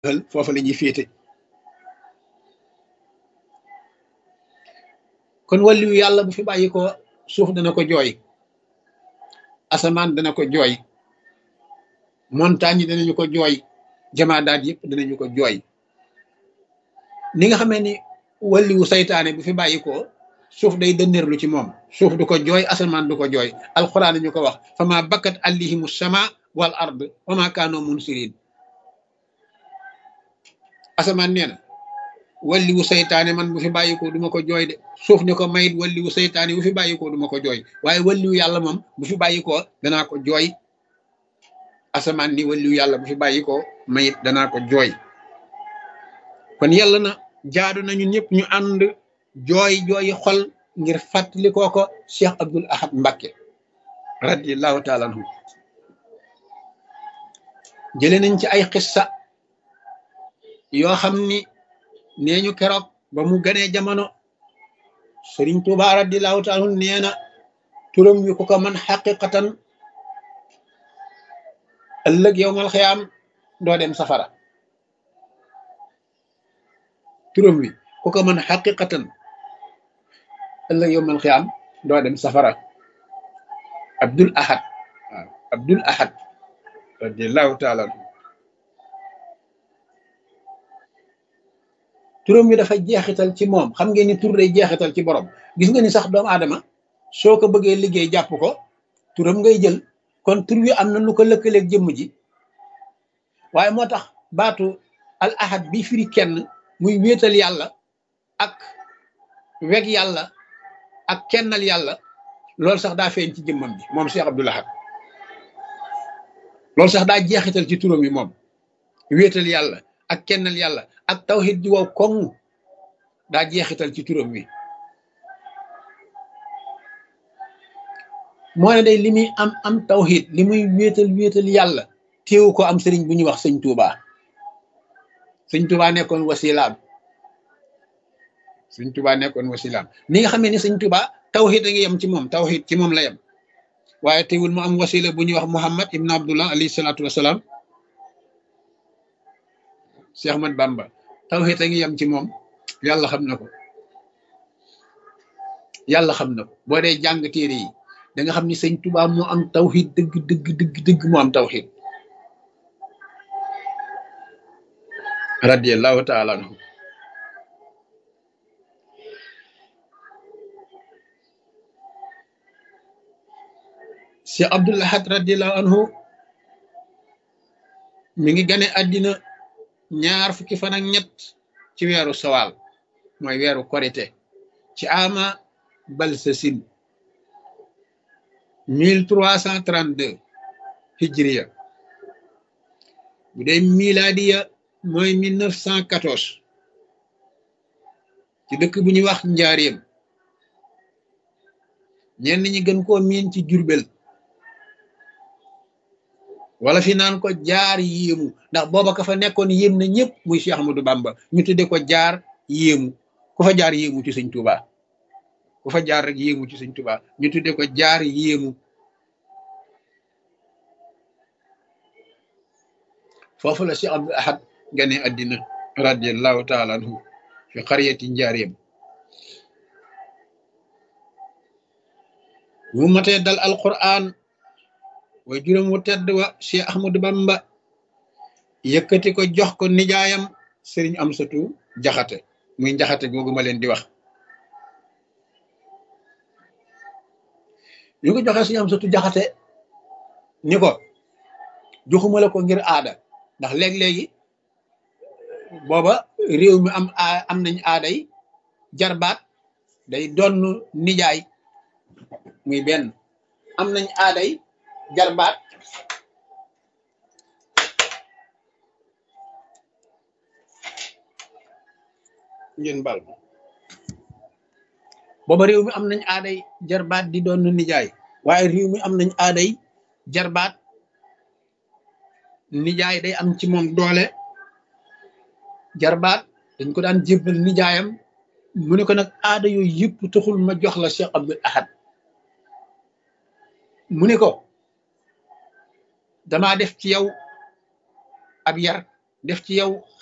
foofa la ñuy féete kon wàlliwu yàlla bu fi bàyyi ko suuf dana ko jooy asamaan dana ko jooy montagne yi danañu ko jooy jamaadaat yëpp danañu ko jooy ni nga xamee ni wàlliwu saytaane bu fi bàyyi ko suuf day dënneerlu ci moom suuf du ko jooy asamaan du ko jooy alxuraan ñu ko wax fama bakkat allihimu sama wal ard wama kaanoo munsirin asamaan nee na walliwu saytaane man bu fi bàyyi ko duma ko jooy de suuf ni ko mayit walliwu saytaane bu fi bàyyi ko duma ko jooy waaye walliwu yàlla moom bu fi bàyyi ko danaa ko jooy asamaan ni walliwu yàlla bu fi bàyyi ko mayit danaa ko jooy kon yàlla na jaadu na ñun ñëpp ñu ànd jooy jooyi xol ngir fàttali koo ko Cheikh Abdul Ahad Mbacké radiallahu taala anhu jële nañ ci ay xissa yoo xam ni nee ñu keroog ba mu ganee jamono Sëriñ Tuubaa radiallahu taala anhu nee na turam wi ku ko man xaqiqatan ëllëg yowmal xiyaam doo dem safara turam wi ku ko mën xaqiqatan ëllëg yowmal xiyaam doo dem safara Abdul Ahad waaw Abdul Ahad radiallahu taala anhu turam wi dafa jeexital ci moom xam ngeen ni tur day jeexital ci borom gis nga ni sax doomu aadama soo ko bëggee liggéey jàpp ko turam ngay jël kon tur wi am na lu ko lëkkaleeg jëmm ji waaye moo tax baatu al ahad bi firi kenn muy wéetal yàlla ak weg yàlla ak kennal yàlla loolu sax daa feeñ ci jëmmam bi moom Cheikh Abdoul Ahad loolu sax daa jeexital ci turam yi moom wéetal yàlla ak kennal yàlla ak tawhid ji wow koŋ daa jeexital ci turam wi moo ne day li muy am am tawhid li muy wéetal wéetal yàlla téewu ko am sëriñ bu ñuy wax sëñ Touba sëñ Touba nekkoon wasilaam sëñ Touba nekkoon wasilaam ni nga xamee ni sëñ Touba tawhid a ngi yem ci moom tawhid ci moom la yem waaye teewul mu am wasila bu ñuy wax Muhammad ibn Abdullah alayhi salaatu wasalaam Cheikh Ahmad Bamba tawhid a ngi yem ci moom yàlla xam na ko yàlla xam na ko boo dee jàng téere yi da nga xam ni sëñ Touba moo am tawhid dëgg dëgg dëgg dëgg moo am tawhid radiyallahu taala anhu si Abdul Ahad radiyallahu anhu mi ngi gane àddina ñaar fukki fan ak ñett ci weeru sawal mooy weeru korite ci ama balsasin mille trois cent trente deux hijriya bu dee miladiya mooy mille neuf cent quatorze ci dëkk bu ñuy wax njaareem ñenn ñi gën koo miin ci jurbel wala fi naan ko jaar yéemu ndax booba ka fa nekkoon yéem na ñëpp muy Cheikh Ahmadou Bamba ñu tudde ko jaar yéemu ku fa jaar yéemu ci sëñ Touba ku fa jaar rek yéemu ci sëñ Touba ñu tudde ko jaar yéemu foofu la Cheikh Abdul Ahad gane addina radiallahu taala anhu fi xariyati njaareem mu matee dal alquran way juróom wu tedd wa Cheikh Ahmadou Bamba yëkkati ko jox ko nijaayam sëriñ Amsatu jaxate muy jaxate googu ma leen di wax ñu ko joxee sëriñ Amsatu jaxate ni ko joxuma la ko ngir aada ndax léeg-léegi booba réew mi am am nañ aaday jarbaat day donn nijaay muy benn am nañ aaday jarbaat ngeen bal booba réew mi am nañ aaday jarbaat di doon nijaay waaye réew mi am nañ aaday jarbaat nijaay day am ci moom doole jarbaat dañ ko daan jébbal nijaayam mu ne ko nag aada yooyu yëpp taxul ma jox la Cheikh Abdul Ahad mu ne ko damaa def ci yow ab yar def ci yow